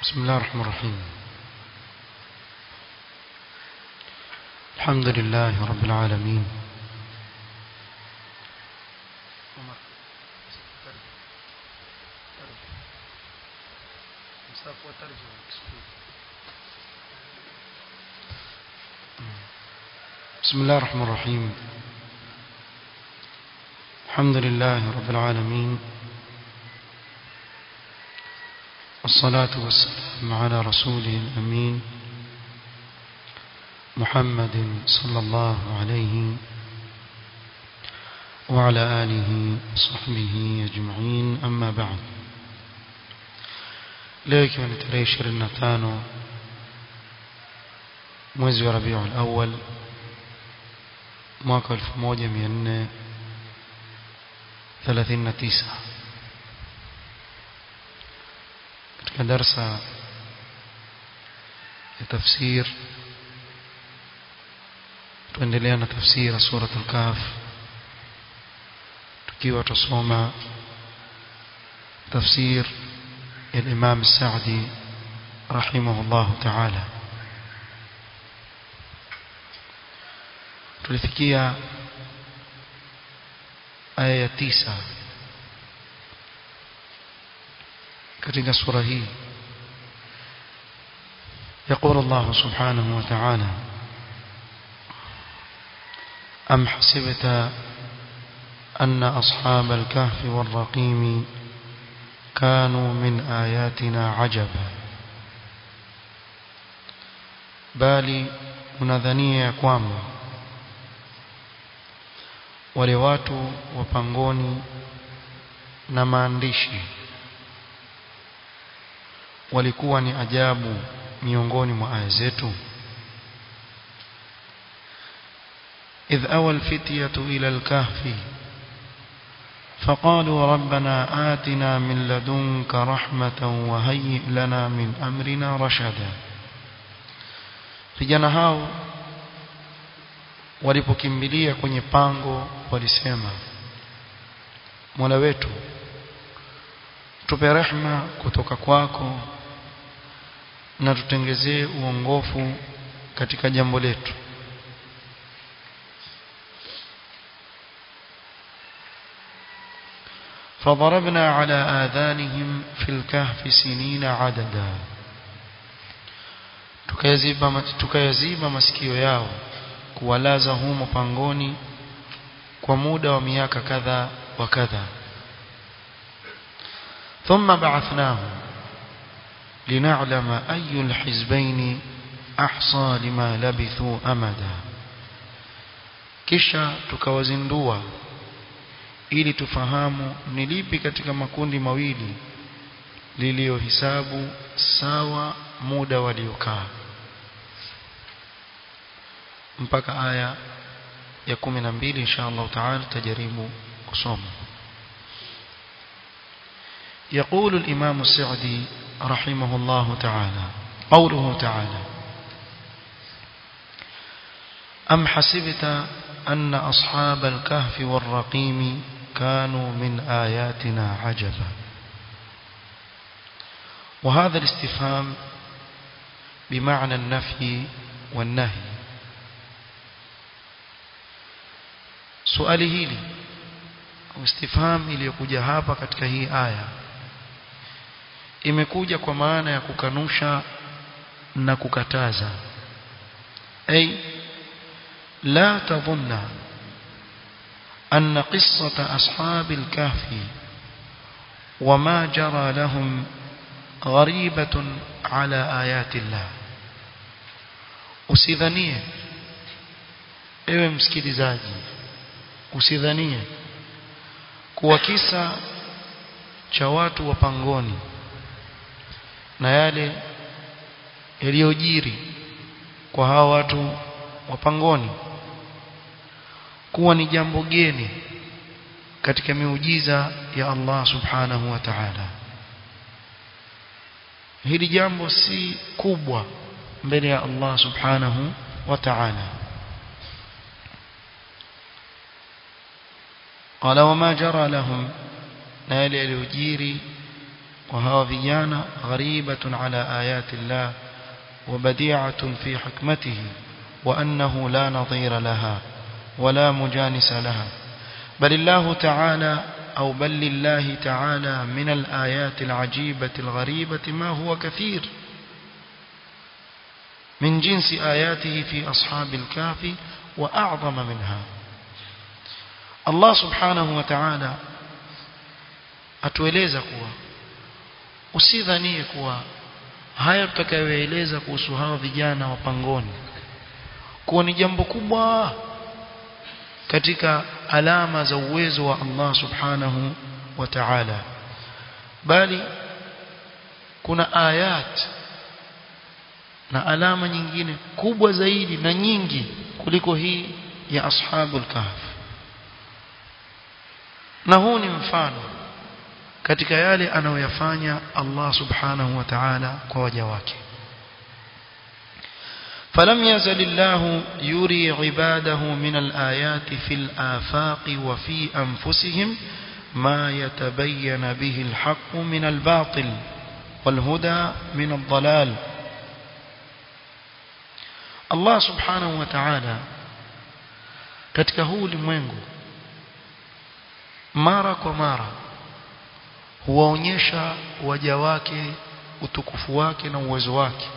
بسم الله الرحمن الرحيم الحمد لله رب العالمين بسم الله الرحمن الرحيم الحمد لله رب العالمين والصلاة والسلام على رسوله الأمين محمد صلى الله عليه وعلى آله وصحبه أجمعين أما بعد leo ikiwa ni tarehe ishirini na tano mwezi wa rabiul awal mwaka elfu moja mia nne thelathini na tisa katika darsa ya tafsir tuendelea na tafsiri surat al-kahf tukiwa tusoma tafsir الإمام السعدي رحمه الله تعالى tulifikia aya ya tisa katika sura hii يقول الله سبحانه وتعالى أم حسبت أن أصحاب الكهف والرقيم كانوا من آياتنا عجبا bali unadhania ya kwamba wale watu wa pangoni na maandishi walikuwa ni ajabu miongoni mwa aya zetu idh awa alfityatu ila alkahfi فقالوا ربنا آتنا من لدنك رحمة وهيئ لنا من أمرنا رشدا vijana hao walipokimbilia kwenye pango walisema Mola wetu tupe rehma kutoka kwako na tutengezee uongofu katika jambo letu فضربنا على آذانهم في الكهف سنين عددا tukayaziba tukayaziba masikio yao kuwalaza humo pangoni kwa muda wa miaka kadha wa kadha thumma ba'athnahum lina'lama ayu alhizbayn ahsa lima labithu amada kisha tukawazindua ili tufahamu ni lipi katika makundi mawili liliyohisabu sawa muda waliokaa mpaka aya ya 12 insha Allah taala tajaribu kusoma يقول الإمام السعدي رحمه الله تعالى قوله تعالى أم حسبت أن أصحاب الكهف والرقيم كانوا من آياتنا عجبا وهذا الاستفهام بمعنى النفي والنهي سؤالي hili istifham iliyokuja hapa katika hii aya imekuja kwa maana ya kukanusha na kukataza ay la tadhunna أن قصة أصحاب الكهف وما جرى لهم غريبة على آيات الله usidhanie ewe msikilizaji usidhanie kuwa kisa cha watu wa pangoni na yale yaliyojiri kwa hawa watu wa pangoni kuwa ni jambo geni katika miujiza ya Allah subhanahu wa ta'ala hili jambo si kubwa mbele ya Allah subhanahu wa ta'ala قال وما جرى لهم na yale yaliyojiri وهو vijana غريبة على آيات الله وبديعة في حكمته وأنه لا نظير لها ولا مجانس لها بل الله تعالى أو بل لله تعالى من الآيات العجيبة الغريبة ما هو كثير من جنس آياته في أصحاب الكهف وأعظم منها الله سبحانه وتعالى atueleza kuwa usidhanie kuwa haya tutakayoeleza kuhusu hawa vijana wa pangoni kuwa ni jambo kubwa katika alama za uwezo wa Allah subhanahu wa ta'ala bali kuna ayat na alama nyingine kubwa zaidi na nyingi kuliko hii ya ashabul kahf na huu ni mfano katika yale anayoyafanya Allah subhanahu wa ta'ala kwa waja wake فلم يزل الله يري عباده من الآيات في الآفاق وفي أنفسهم ما يتبين به الحق من الباطل والهدى من الضلال الله سبحانه وتعالى katika huu ulimwengu mara kwa mara huwaonyesha waja wake utukufu wake na uwezo wake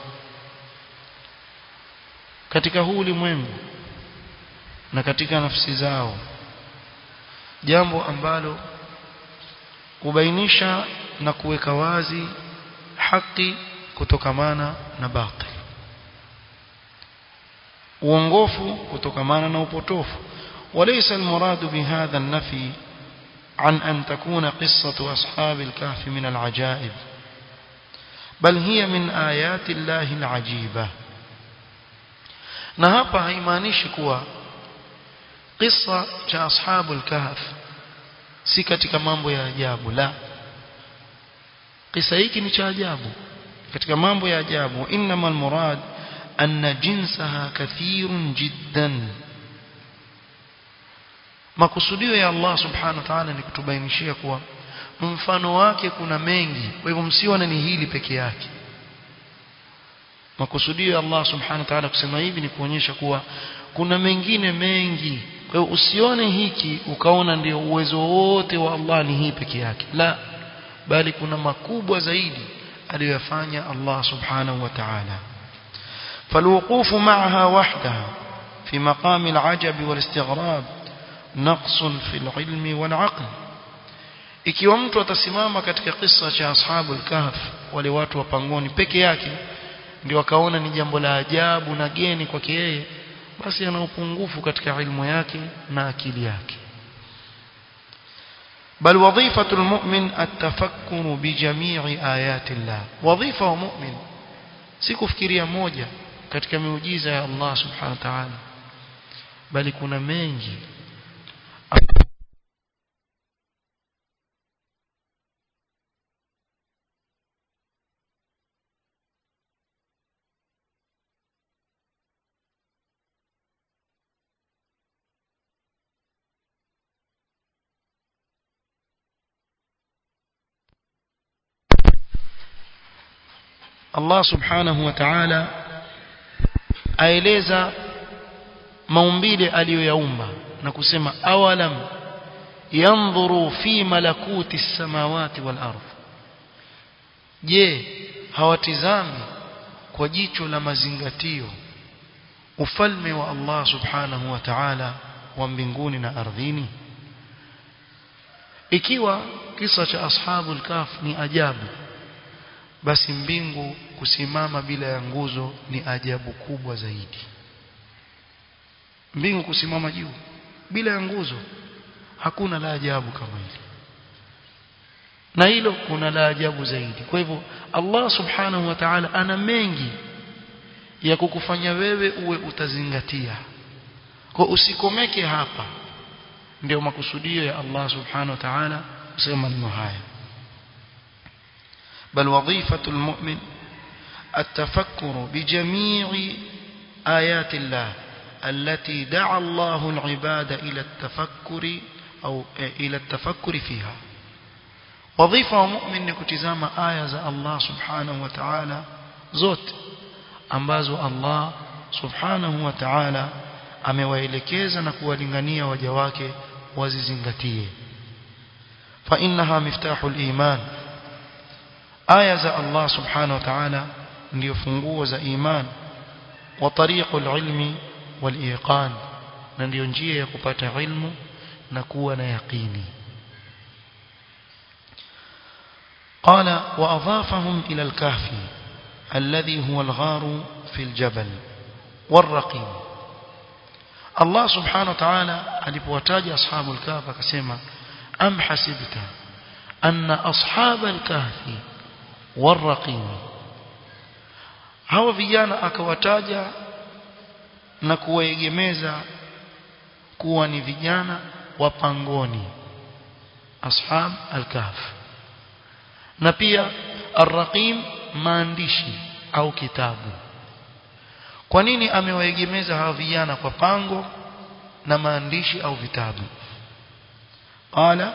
katika huu ulimwengu na katika nafsi zao jambo ambalo kubainisha na kuweka wazi haki kutokamana na batil uongofu kutokamana na upotofu وليس المراد بهذا النفي عن أن تكون قصة أصحاب الكهف من العجائب بل هي من آيات الله العجيبة na hapa haimaanishi kuwa kisa cha ashabul kahf si katika mambo ya ajabu la kisa hiki ni cha ajabu katika mambo ya ajabu innamal murad anna jinsaha kathirun jiddan makusudio ya Allah subhanahu wa ta'ala ni kutubainishia kuwa mfano wake kuna mengi kwa hivyo msione ni hili peke yake makusudio ya Allah subhanahu wa ta'ala kusema hivi ni kuonyesha kuwa kuna mengine mengi kwa hiyo usione hiki ukaona ndio uwezo wote wa Allah ni hii peke yake la bali kuna makubwa zaidi aliyofanya Allah subhanahu wa ta'ala فالوقوف معها وحدها في مقام العجب والاستغراب نقص في العلم والعقل ikiwa mtu atasimama katika kisa cha ashabul kahf wale watu wa pangoni peke yake ndio akaona ni jambo la ajabu na geni kwake yeye basi ana upungufu katika ilmu yake na akili yake بل وظيفة المؤمن التفكر بجميع آيات الله وظيفة مؤمن sikufikiria moja katika miujiza ya Allah subhanahu wa ta'ala bali kuna mengi Allah subhanahu wa ta'ala aeleza maumbile aliyoyaumba na kusema awalam yanzuru fi malakuti samawati wal ardh je hawatizami kwa jicho la mazingatio ufalme wa Allah subhanahu wa ta'ala wa mbinguni na ardhini ikiwa kisa cha ashabul kaf ni ajabu basi mbingu kusimama bila ya nguzo ni ajabu kubwa zaidi mbingu kusimama juu bila ya nguzo hakuna la ajabu kama hili na hilo kuna la ajabu zaidi kwa hivyo Allah subhanahu wa ta'ala ana mengi ya kukufanya wewe uwe utazingatia kwa usikomeke hapa ndio makusudio ya Allah subhanahu wa ta'ala kusema neno haya بل وظيفة المؤمن التفكر بجميع آيات الله التي دعا الله العباد إلى التفكر أو إلى التفكر فيها wadhifa wa mu'min ni kutizama aya za Allah subhanahu wa ta'ala zote ambazo Allah subhanahu wa ta'ala amewaelekeza na kuwalingania waja wake wazizingatie fa innaha miftahul iman aya za Allah subhanahu wa ta'ala ndio funguo za iman wa tariqul ilmi wal iqan na ndio njia ya kupata ilmu na kuwa na yaqini قال وأضافهم إلى الكهف الذي هو الغار في الجبل والرقيم الله سبحانه وتعالى alipowataja ashabul kahf akasema am hasibta anna ashabal kahfi warraqim hawa vijana akawataja na kuwaegemeza kuwa ni vijana wa pangoni ashab al-kahf na pia ar-raqim maandishi au kitabu kwa nini amewaegemeza hawa vijana kwa pango na maandishi au vitabu qala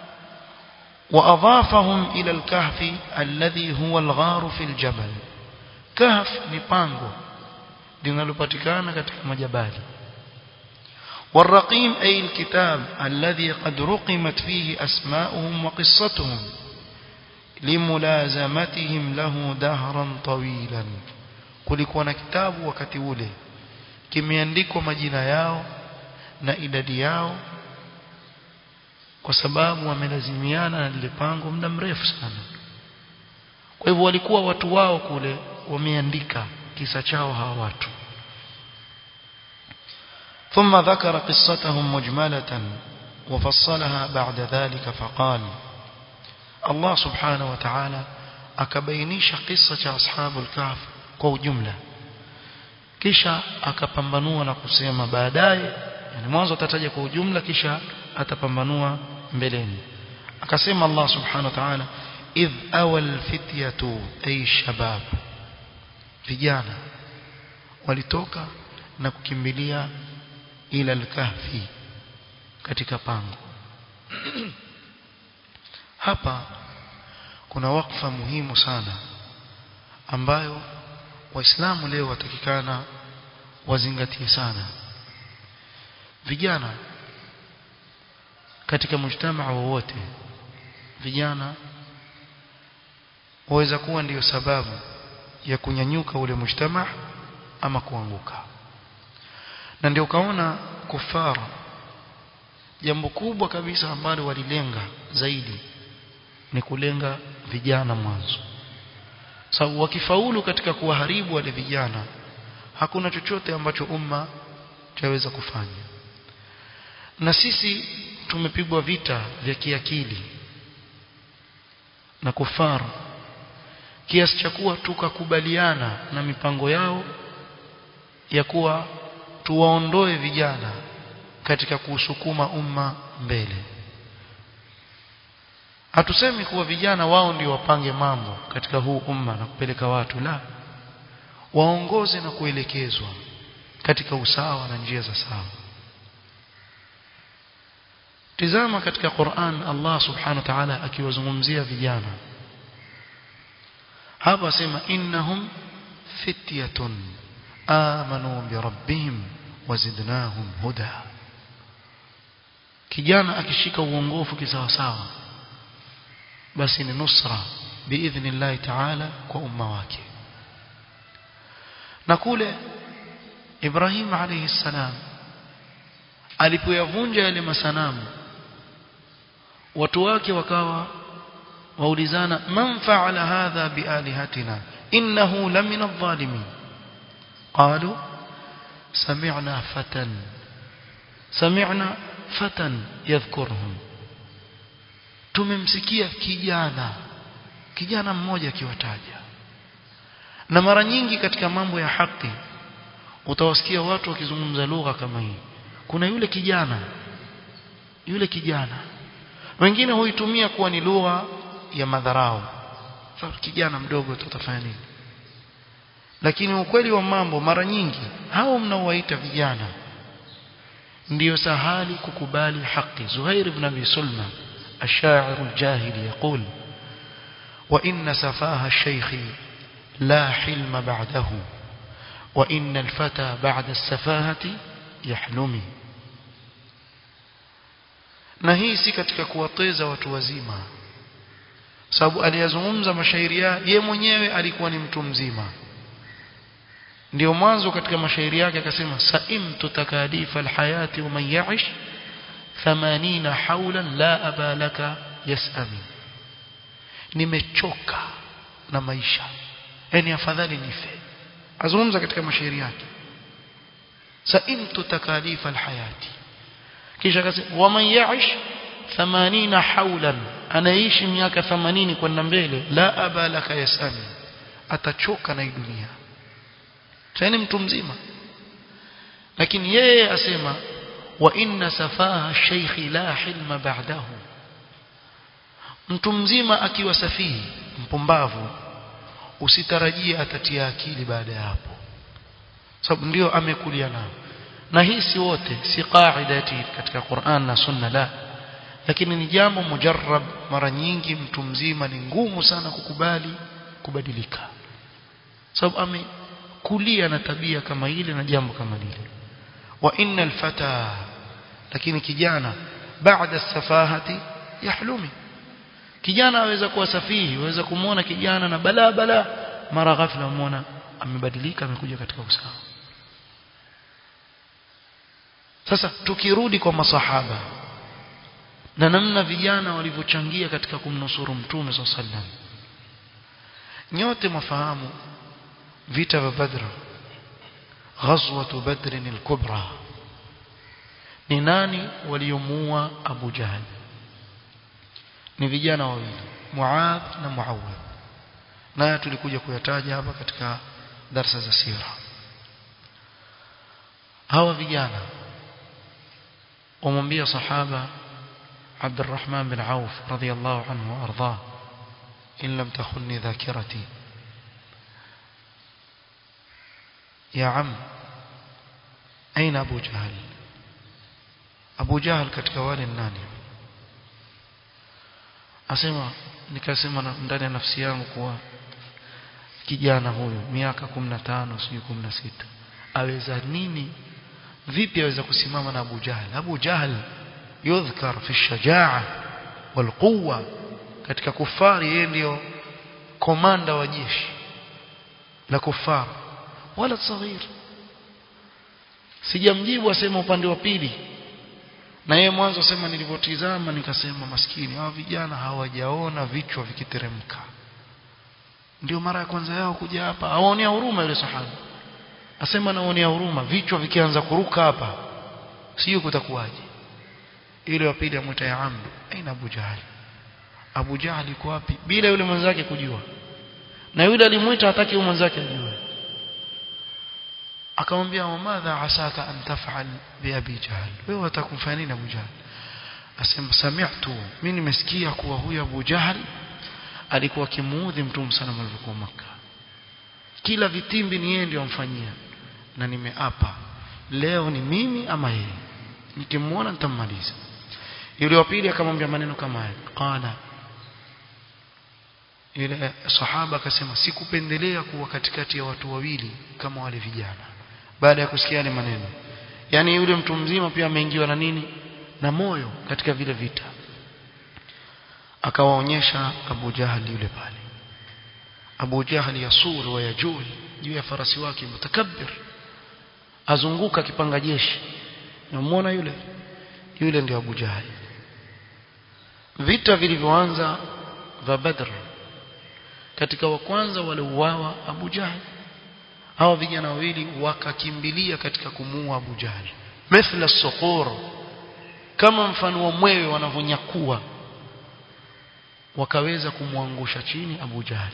واضافهم الى الكهف الذي هو الغار في الجبل كهف ni pango linalopatikana katika majabali والرقيم أي الكتاب الذي قد رقمت فيه أسماؤهم وقصتهم لملازمتهم له دهرا طويلا kulikuwa na kitabu wakati ule kimeandikwa majina yao na idadi yao kwa sababu wamelazimiana na lile pango muda mrefu sana kwa hivyo walikuwa watu wao kule wameandika kisa chao hawa watu ثم ذكر قصتهم مجملة وفصلها بعد ذلك فقال الله سبحانه وتعالى akabainisha kisa cha ashabul kahf kwa ujumla kisha akapambanua na kusema baadaye yani mwanzo atataja kwa ujumla kisha atapambanua mbeleni akasema Allah subhanahu wa ta'ala idh awal fityatu ay shabab vijana walitoka na kukimbilia ila al-kahfi katika pango hapa kuna wakfa muhimu sana ambayo waislamu leo watakikana wazingatie sana vijana katika mujtamaa wowote vijana waweza kuwa ndiyo sababu ya kunyanyuka ule mujtamaa ama kuanguka na ndio kaona kufara jambo kubwa kabisa ambalo walilenga zaidi ni kulenga vijana mwanzo sababu wakifaulu katika kuwaharibu wale vijana hakuna chochote ambacho umma chaweza kufanya na sisi tumepigwa vita vya kiakili na kufara kiasi cha kuwa tukakubaliana na mipango yao ya kuwa tuwaondoe vijana katika kusukuma umma mbele hatusemi kuwa vijana wao ndio wapange mambo katika huu umma na kupeleka watu la waongoze na kuelekezwa katika usawa na njia za sawa tizama katika Qur'an Allah subhanahu wa ta'ala akiwazungumzia vijana hapa asema innahum fityatun amanu bi rabbihim wazidnahum huda kijana akishika uongofu kisawasawa basi ni nusra biidhnillah ta'ala kwa umma wake na kule Ibrahim alayhi salam alipoyavunja yale masanamu watu wake wakawa waulizana man fa'ala hadha bialihatina innahu lamina adh-dhalimin qalu sami'na fatan sami'na fatan yadhkuruhum tumemsikia kijana kijana mmoja akiwataja na mara nyingi katika mambo ya haki utawasikia watu wakizungumza lugha kama hii kuna yule kijana yule kijana wengine huitumia kuwa ni lugha ya madharau sasa kijana mdogo tutafanya nini lakini ukweli wa mambo mara nyingi hao mnaowaita vijana ndiyo sahali kukubali haki Zuhair ibn Abi Sulma الشاعر الجاهلي يقول وإن سفاه الشيخ لا حلم بعده وإن الفتى بعد السفاهة يحلمي na hii si katika kuwateza watu wazima sababu aliyazungumza mashairi ye mwenyewe alikuwa ni mtu mzima ndio mwanzo katika mashairi yake akasema saimtu takalifa alhayati wa man ya'ish 80 hawlan la abalaka yasami nimechoka na maisha yani afadhali nife azungumza katika mashairi yake saimtu takalifa alhayati kisha akasema wa man ya'ish 80 hawlan anaishi miaka 80 kwenda mbele la abalaka yasami atachoka na hii dunia tena mtu mzima lakini yeye asema wa inna safaha shaykhi la hilma ba'dahu mtu mzima akiwa safihi mpumbavu usitarajie atatia akili baada ya hapo sababu ndio amekulia nao na hii si wote si qaidati katika Qur'an na Sunna la lakini ni jambo mujarrab mara nyingi mtu mzima ni ngumu sana kukubali kubadilika sababu ame kulia na tabia kama ile na jambo kama lile wa innal fata lakini kijana baada safahati yahlumi kijana aweza kuwa safihi aweza kumuona kijana na bala bala mara ghafla umuona amebadilika amekuja katika usawa sasa tukirudi kwa masahaba na namna vijana walivyochangia katika kumnusuru mtume sallallahu alaihi wasallam nyote mafahamu vita vya Badr ghazwatu Badr al-Kubra ni nani waliomuua Abu Jahl ni vijana wawili Muadh na Muawidh naye tulikuja kuyataja hapa katika darasa za sira hawa vijana wamwambia sahaba عبد الرحمن بن عوف رضي الله عنه وأرضاه إن لم تخني ذاكرتي يا عم أين أبو جهل أبو جهل katika wale nani asema nikasema ndani ya nafsi yangu kuwa kijana huyu miaka 15 sijui 16 aweza nini vipi aweza kusimama na Abu Jahl Abu Jahl yudhkar fi shajaa wal quwwa katika kufari yeye ndio komanda wa jeshi la kufar wala saghir sijamjibu asema upande wa pili na yeye mwanzo sema nilivyotizama nikasema maskini hawa vijana hawajaona vichwa vikiteremka ndio mara ya kwanza yao kuja hapa aonea huruma yule sahaba asema naonea huruma vichwa vikianza kuruka hapa sio kutakuwaje ile wa pili amwita ya amdu aina Abu Jahl Abu Jahl yuko wapi bila yule mwenzake kujua na yule alimwita hataki yule mwenzake ajue akamwambia wamadha asaka an taf'al bi Abi Jahl wewe utakumfanya nini Abu Jahl asema sami'tu mimi nimesikia kuwa huyu Abu Jahl alikuwa kimuudhi mtume sana alipokuwa maka kila vitimbi ni yeye ndio amfanyia na nimeapa leo ni mimi ama yeye nikimuona nitammaliza yule wa pili akamwambia maneno kama haya qala yule sahaba akasema sikupendelea kuwa katikati ya watu wawili kama wale vijana baada ya kusikia yale maneno yani yule mtu mzima pia ameingiwa na nini na moyo katika vile vita akawaonyesha Abu Jahal yule pale Abu Jahal yasur wa yajul juu ya farasi wake mutakabbir azunguka kipanga jeshi namuona yule yule ndio Abu Jahal vita vilivyoanza vya Badr katika wa kwanza waliuawa Abu Jahl hawa vijana wawili wakakimbilia katika kumuua Abu Jahl mithla suqur kama mfano wa mwewe wanavonyakua wakaweza kumwangusha chini Abu Jahl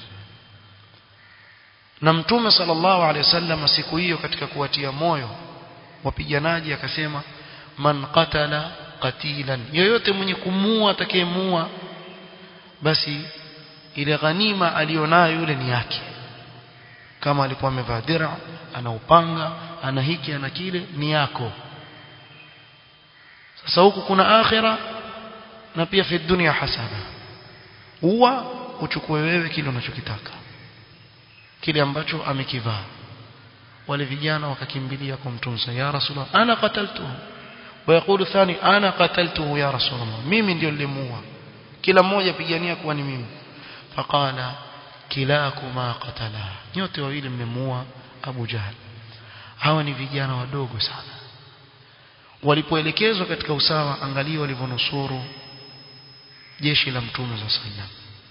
na mtume sallallahu alaihi wasallam siku hiyo katika kuwatia moyo wapiganaji akasema man qatala qatilan yoyote mwenye kumua atakayemua basi ile ghanima alionayo yule ni yake kama alikuwa amevaa dira ana upanga ana hiki ana kile ni yako sasa huku kuna akhira na pia fi dunya hasana huwa uchukue wewe kile unachokitaka kile ambacho amekivaa wale vijana wakakimbilia kwa mtume ya rasulullah ana qataltuhu ويقول الثاني انا قتلته يا رسول الله mimi ndio nilimuua kila mmoja pigania kuwa ni mimi faqala kilakuma qatala nyote wawili mmemuua Abu Jahl hawa ni vijana wadogo sana walipoelekezwa katika usawa angalia walivyonusuru jeshi la mtume za sallam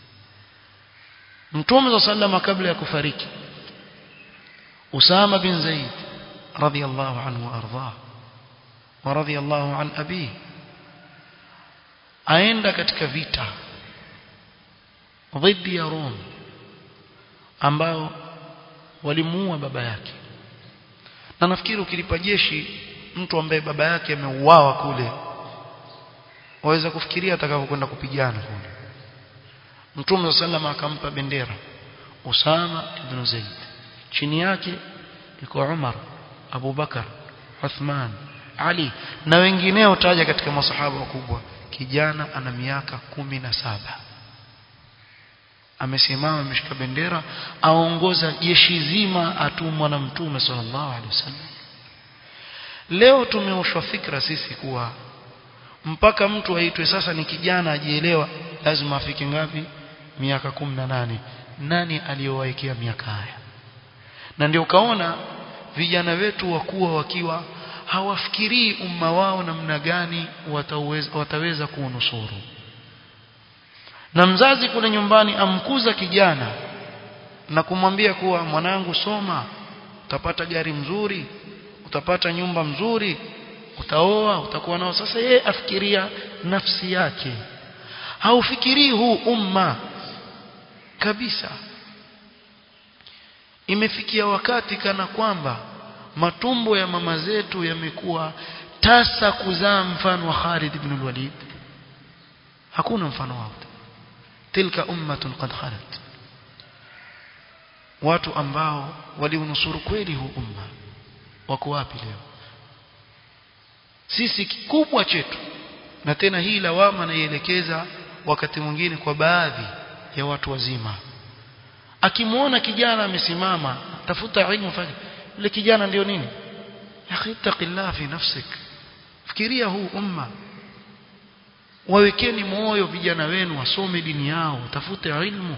mtume za sallam kabla ya kufariki Usama bin Zaid radiyallahu anhu ardhah wa radiyallahu an abi aenda katika vita dhidi ya Rom ambao walimuua baba yake na nafikiri ukilipa jeshi mtu ambaye baba yake ameuawa kule waweza kufikiria atakapokwenda kupigana kule Mtume sallam akampa bendera Usama ibn Zaid chini yake yuko Umar Abu Bakar Uthman Ali na wengineo taja katika masahaba wakubwa kijana ana miaka kumi na saba amesimama ameshika bendera aongoza jeshi zima atumwa na mtume sallallahu alaihi wasallam leo tumeoshwa fikra sisi kuwa mpaka mtu aitwe sasa ni kijana ajielewa lazima afike ngapi miaka kumi na nane nani aliyowaekea miaka haya na ndio ukaona vijana wetu wakuwa wakiwa hawafikirii umma wao namna gani wataweza, wataweza kuunusuru na mzazi kule nyumbani amkuza kijana na kumwambia kuwa mwanangu soma utapata gari mzuri utapata nyumba mzuri utaoa utakuwa nao sasa yeye afikiria nafsi yake haufikirii huu umma kabisa imefikia wakati kana kwamba matumbo ya mama zetu yamekuwa tasa kuzaa mfano wa Khalid ibn al-Walid hakuna mfano wao tilka ummatun qad khalat watu ambao waliunusuru kweli huu umma wako wapi leo sisi kikubwa chetu na tena hii lawama naielekeza wakati mwingine kwa baadhi ya watu wazima akimwona kijana amesimama tafuta ilmu fanya yule kijana ndio nini yakhitaqillah fi nafsik fikiria huu umma wawekeni moyo vijana wenu wasome dini yao tafute ilmu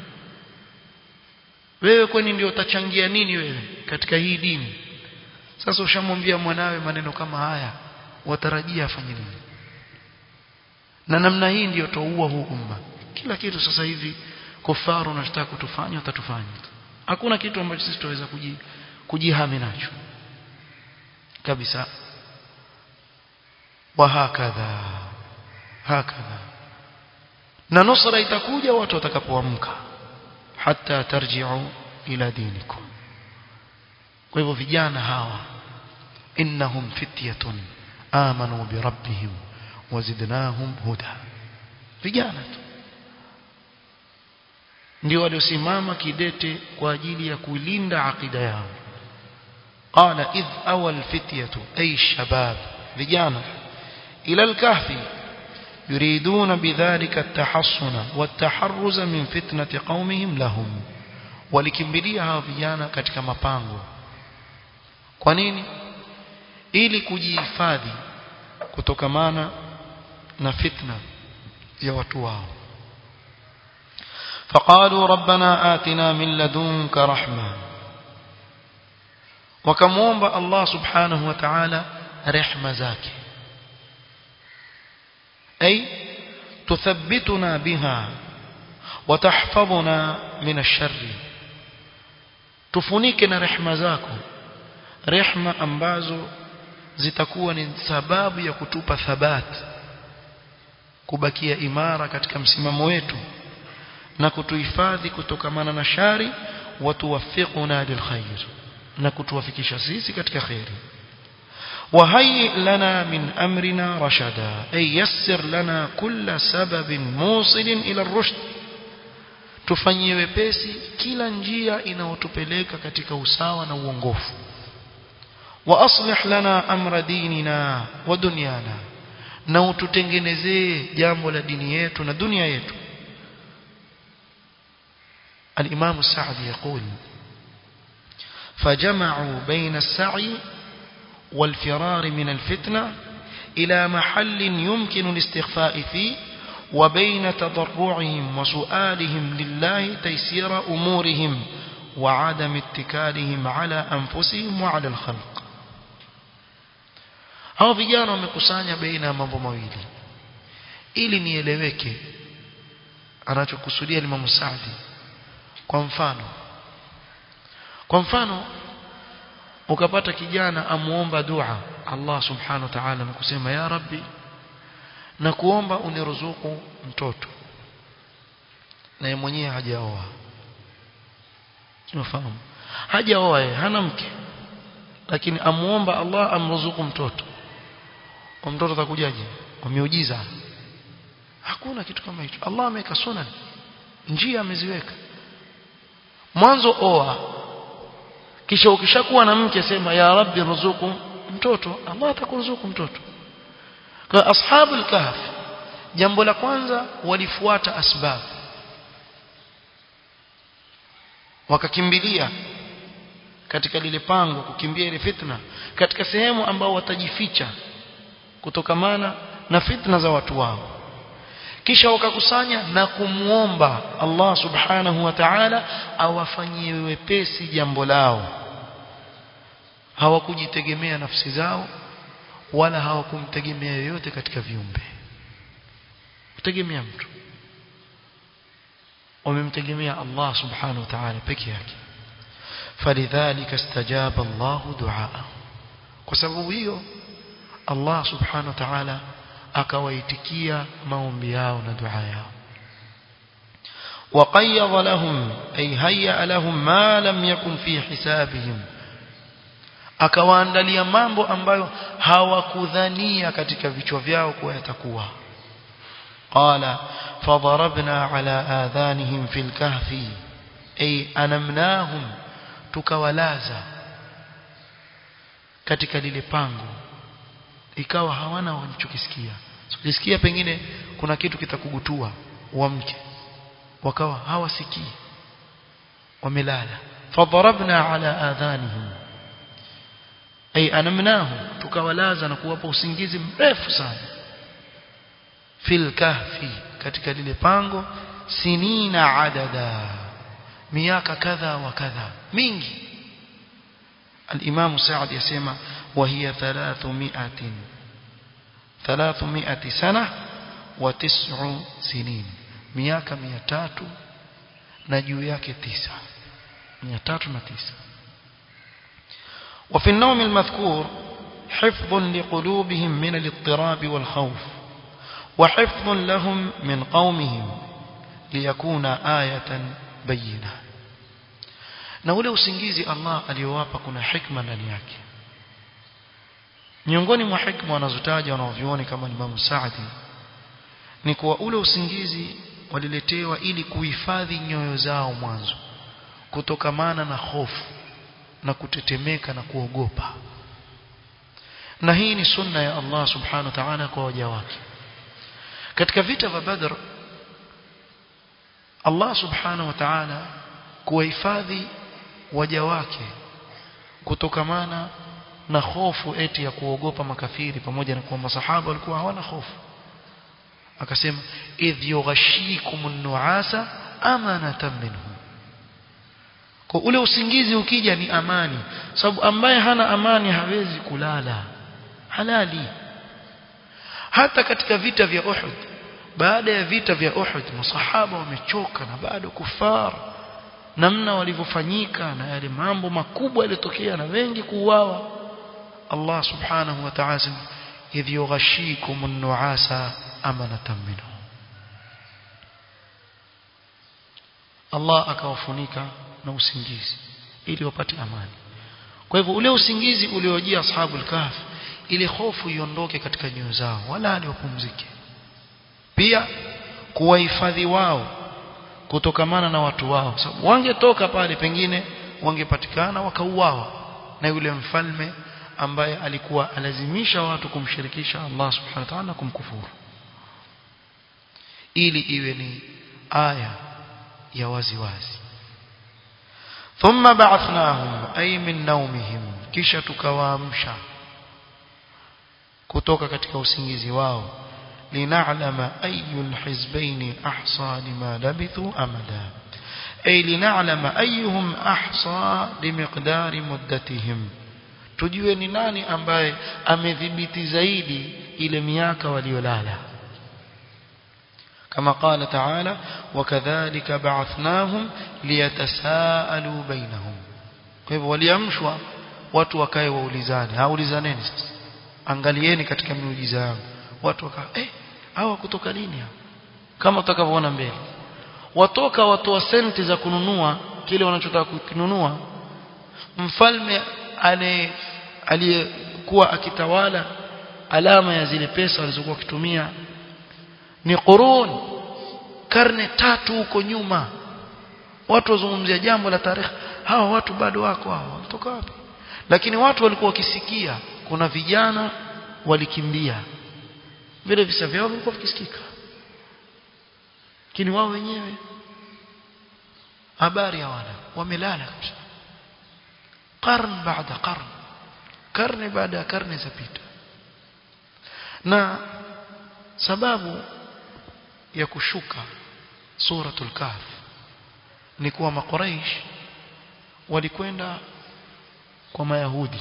wewe kwani ndio utachangia nini wewe katika hii dini sasa ushamwambia mwanawe maneno kama haya watarajia afanye nini na namna hii ndiyo toua huu umma kila kitu sasa hivi kufaru wanataka kutufanya watatufanya hakuna kitu ambacho sisi tutaweza kuji, kujihami nacho kabisa wa hakadha hakadha na nusra itakuja watu watakapoamka hata tarji'u ila dinikum kwa hivyo vijana hawa innahum fityatun amanu bi rabbihim wazidnahum huda vijana tu ndio waliosimama kidete kwa ajili ya kulinda akida yao qala idh awal fityatu ay shabab vijana ila al-kahfi يريدون بذلك التحصن والتحرز من فتنة قومهم لهم walikimbilia hawa vijana katika mapango kwa nini ili kujihifadhi kutokamana na fitna ya watu wao فقالوا ربنا آتنا من لدنك رحمة وكمومب الله سبحانه وتعالى رحمة زاكي أي تثبتنا بها وتحفظنا من الشر تفنيكنا رحمة زاكو رحمة أمبازو zitakuwa ni sababu ya kutupa thabat kubakia imara katika msimamo wetu na kutuhifadhi kutokamana na shari watuwafiquna lilkhair na kutuwafikisha sisi katika khairi وهيئ لنا من أمرنا رشدا أي يسر لنا كل سبب موصل إلى الرشد tufanyie wepesi kila njia inayotupeleka katika usawa na uongofu wa aslih lana amra dinina wa dunyana na ututengenezee jambo la dini yetu na dunia yetu الإمام السعدي يقول فجمعوا بين السعي والفرار من الفتنة إلى محل يمكن الاستخفاء فيه وبين تضرعهم وسؤالهم لله تيسير أمورهم وعدم اتكالهم على أنفسهم وعلى الخلق hao vijana wamekusanya baina ya mambo mawili ili nieleweke anachokusudia Imam Saadi kwa mfano kwa mfano ukapata kijana amuomba dua Allah subhanahu wa ta'ala na kusema ya rabbi na kuomba uniruzuku mtoto na yeye mwenyewe hajaoa unafahamu hajaoa yeye hana mke lakini amuomba Allah amruzuku mtoto kwa mtoto atakujaje kwa miujiza hakuna kitu kama hicho Allah ameweka sunan njia ameziweka mwanzo oa kisha ukishakuwa na mke sema ya rabbi ruzuku mtoto Allah atakuruzuku mtoto kwa ashabul kahf jambo la kwanza walifuata asbab wakakimbilia katika lile pango kukimbia ile fitna katika sehemu ambao watajificha kutokamana na fitna za watu wao kisha wakakusanya na kumuomba Allah subhanahu wa ta'ala awafanyie wepesi jambo lao hawakujitegemea nafsi zao wala hawakumtegemea yoyote katika viumbe kutegemea mtu wamemtegemea Allah subhanahu wa ta'ala peke yake falidhalika istajaba Allah duaa kwa sababu hiyo Allah subhanahu wa ta'ala akawaitikia maombi yao na dua yao وقيض لهم أي هيأ لهم ما لم يكن في حسابهم akawaandalia mambo ambayo hawakudhania katika vichwa vyao kuwa yatakuwa qala fadarabna ala adhanihim fil kahfi ay anamnahum tukawalaza katika lile pango ikawa hawana wanachokisikia ukisikia pengine kuna kitu kitakugutua uamke wakawa hawasikii wamelala fadarabna ala adhanihim ay anamnahu tukawalaza na kuwapa usingizi mrefu sana fil kahfi katika lile pango sinina adada miaka kadha wa kadha mingi الإمام سعد يسمى وهي ثلاثمائة ثلاثمائة سنة وتسع سنين مياك ميتات نجو yake tisa ميتات نتيسة وفي النوم المذكور حفظ لقلوبهم من الاضطراب والخوف وحفظ لهم من قومهم ليكون آية بينة na ule usingizi Allah aliyowapa kuna hikma ndani yake miongoni mwa hikma wanazotaja wanaovioni kama Imam Saadi ni kuwa ule usingizi waliletewa ili kuhifadhi nyoyo zao mwanzo kutokamana na hofu na kutetemeka na kuogopa na hii ni sunna ya Allah subhanahu wa ta'ala kwa waja wake katika vita vya Badr Allah subhanahu wa ta'ala kuwahifadhi waja wake kutokamana na hofu eti ya kuogopa makafiri pamoja na kwamba sahaba walikuwa hawana hofu akasema idh yughashikumun nuasa amanatan minhu kwa ule usingizi ukija ni amani sababu ambaye hana amani hawezi kulala halali hata katika vita vya Uhud baada ya vita vya Uhud masahaba wamechoka na bado kufar namna walivyofanyika na yale mambo makubwa yaliyotokea na wengi kuuawa Allah subhanahu wa ta'ala idh yughashikum an-nu'asa amanatan minhu Allah akawafunika na usingizi ili wapate amani kwa hivyo ule usingizi uliojia ashabul kahf ile hofu iondoke katika nyoyo zao wala wapumzike pia kuwahifadhi wao kutokamana na watu wao sababu wangetoka pale pengine wangepatikana wakauawa na yule mfalme ambaye alikuwa alazimisha watu kumshirikisha Allah subhanahu wa ta'ala kumkufuru ili iwe ni aya ya wazi wazi thumma ba'athnahum ay min nawmihim kisha tukawaamsha kutoka katika usingizi wao lina'lama ayyul hizbayn ahsa lima labithu amada ay lina'lama ayyuhum ahsa limiqdari muddatihim tujue ni nani ambaye amedhibiti zaidi ile miaka waliolala كما قال تعالى وكذلك بعثناهم ليتساءلوا بينهم فهو waliamshwa watu wakae waulizane haulizaneni sasa angalieni katika miujiza yangu watu waka eh hawa kutoka lini kama utakavyoona mbele watoka watoa senti za kununua kile wanachotaka kukinunua mfalme ale aliyekuwa akitawala alama ya zile pesa walizokuwa wakitumia ni qurun karne tatu huko nyuma watu wazungumzia jambo la tarehe hawa watu bado wako hawa wanatoka wapi lakini watu walikuwa wakisikia kuna vijana walikimbia vile visa vyao vilikuwa vikisikika lakini wao wenyewe habari hawana wamelala kabisa qarn baada qarn karne baada ya karne zapita na sababu ya kushuka suratul kahf ni kuwa makuraish walikwenda kwa mayahudi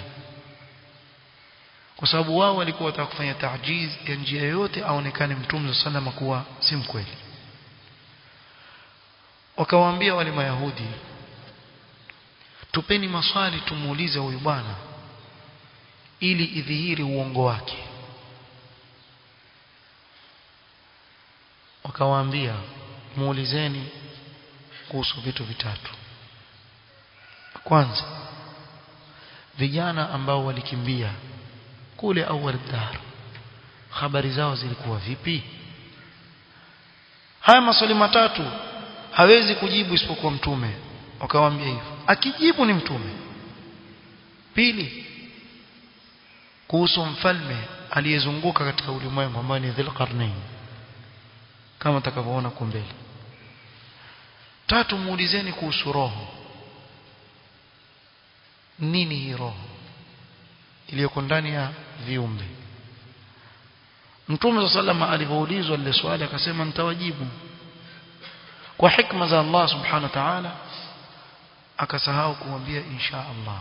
kwa sababu wao walikuwa wataka kufanya tajiz ya njia yoyote aonekane mtume sallallahu kuwa si mkweli wakawaambia wale mayahudi tupeni maswali tumuulize huyu bwana ili idhihiri uongo wake wakawaambia muulizeni kuhusu vitu vitatu kwanza vijana ambao walikimbia kule awal dar habari zao zilikuwa vipi haya maswali matatu hawezi kujibu isipokuwa mtume wakawaambia hivyo akijibu ni mtume pili kuhusu mfalme aliyezunguka katika ulimwengu ambaye ni Dhulqarnain kama utakavyoona kwa mbele tatu muulizeni kuhusu roho nini hii roho iliyoko ndani ya viumbe Mtume sallama alipoulizwa lile swali akasema nitawajibu kwa hikma za Allah subhanahu wa ta'ala akasahau kumwambia insha Allah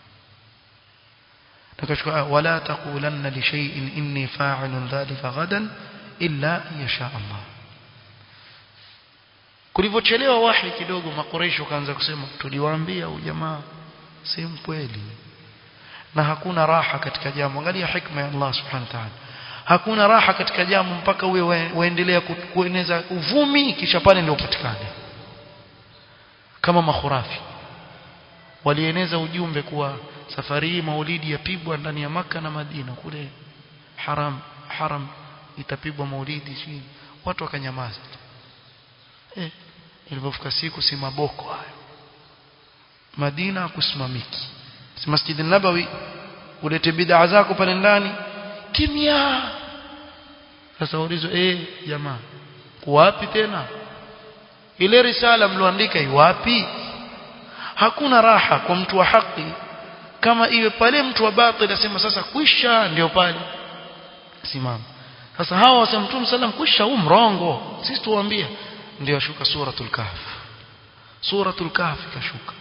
nakachukua wala taqulanna li shay'in inni fa'ilun dhalika ghadan illa yasha Allah kulivyochelewa wahi kidogo makoresho kaanza kusema tuliwaambia ujamaa si mkweli na hakuna raha katika jambo angalia hikma ya Allah subhanahu wa ta'ala hakuna raha katika jambo mpaka uwe waendelea kueneza uvumi kisha pale ndio upatikane kama makhurafi walieneza ujumbe kuwa safari hii maulidi yapigwa ndani ya maka na Madina kule haram haram itapigwa maulidi chini watu wakanyamaza eh ilipofika siku si maboko hayo Madina kusimamiki si Masjid nabawi ulete bid'a zako pale ndani kimya sasa ulizo eh jamaa wapi tena ile risala mloandika iwapi hakuna raha kwa mtu wa haki kama iwe pale mtu wa batil asema sasa kwisha ndio pale simama sasa hawa wasema mtume sallam kwisha huu mrongo sisi tuwaambia ndio ashuka suratul kahf suratul kahf ikashuka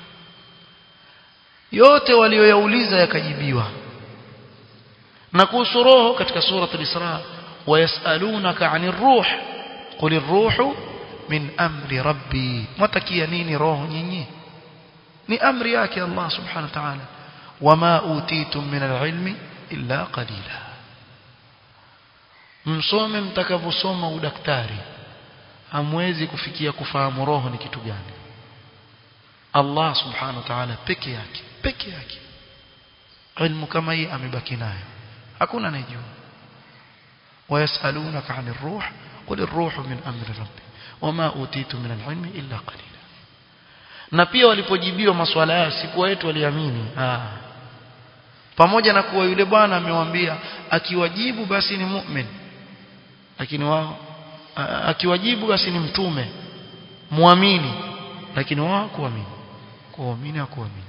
yote walioyauliza yakajibiwa na kuhusu roho katika suratul isra wayasalunaka anir ruh qul ar-ruhu min amri rabbi mtakia nini roho nyinyi ni amri yake Allah subhanahu wa ta'ala wama utitum min al-ilmi illa qalila msome mtakavyosoma udaktari hamwezi kufikia kufahamu roho ni kitu gani Allah subhanahu wa ta'ala peke yake peke yake ilmu kama hii amebaki nayo hakuna anayejua wayasalunaka 'anil ruh qul ar-ruhu min amri rabbi wama utitu min al-ilmi illa qalila na pia walipojibiwa maswala yao si kwa wetu waliamini ah pamoja na kuwa yule bwana amewambia akiwajibu basi ni mu'min lakini wao akiwajibu basi ni mtume muamini lakini wao kuamini kuamini hakuamini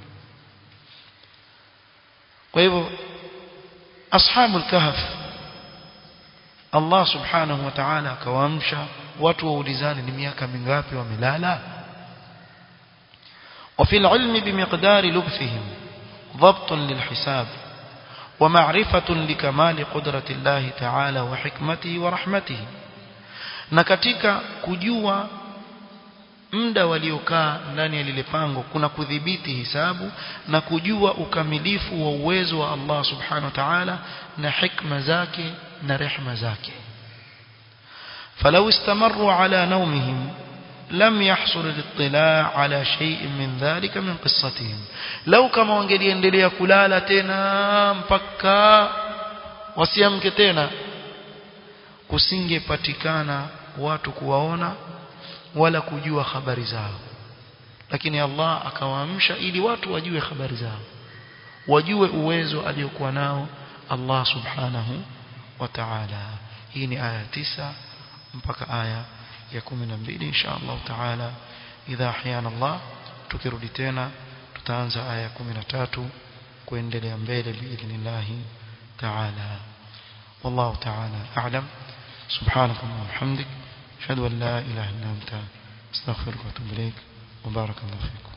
kwa hivyo ashabul kahf Allah subhanahu wa ta'ala akawaamsha watu waulizane ni miaka mingapi wamelala وفي العلم بمقدار لبثهم ضبط للحساب ومعرفة لكمال قدرة الله تعالى وحكمته ورحمته na katika kujua muda waliokaa ndani ya lile pango kuna kudhibiti hisabu na kujua ukamilifu wa uwezo wa Allah subhanahu wa ta'ala na hikma zake na rehma zake فلو استمروا على نومهم لم يحصل الاطلاع على شيء من ذلك من قصتهم لو كما wangeliendelea kulala tena mpaka wasiamke tena kusingepatikana watu kuwaona wala kujua habari zao lakini Allah akawaamsha ili watu wajue habari zao wajue uwezo aliokuwa nao Allah subhanahu wa ta'ala hii ni aya tisa mpaka aya ya 12 insha Allah taala idha ahyana Allah tukirudi tena tutaanza aya ya 13 kuendelea mbele biidhnillah taala والله تعالى أعلم سبحانك اللهم وبحمدك أشهد أن لا إله إلا أنت أستغفرك وأتوب إليك وبارك الله فيكم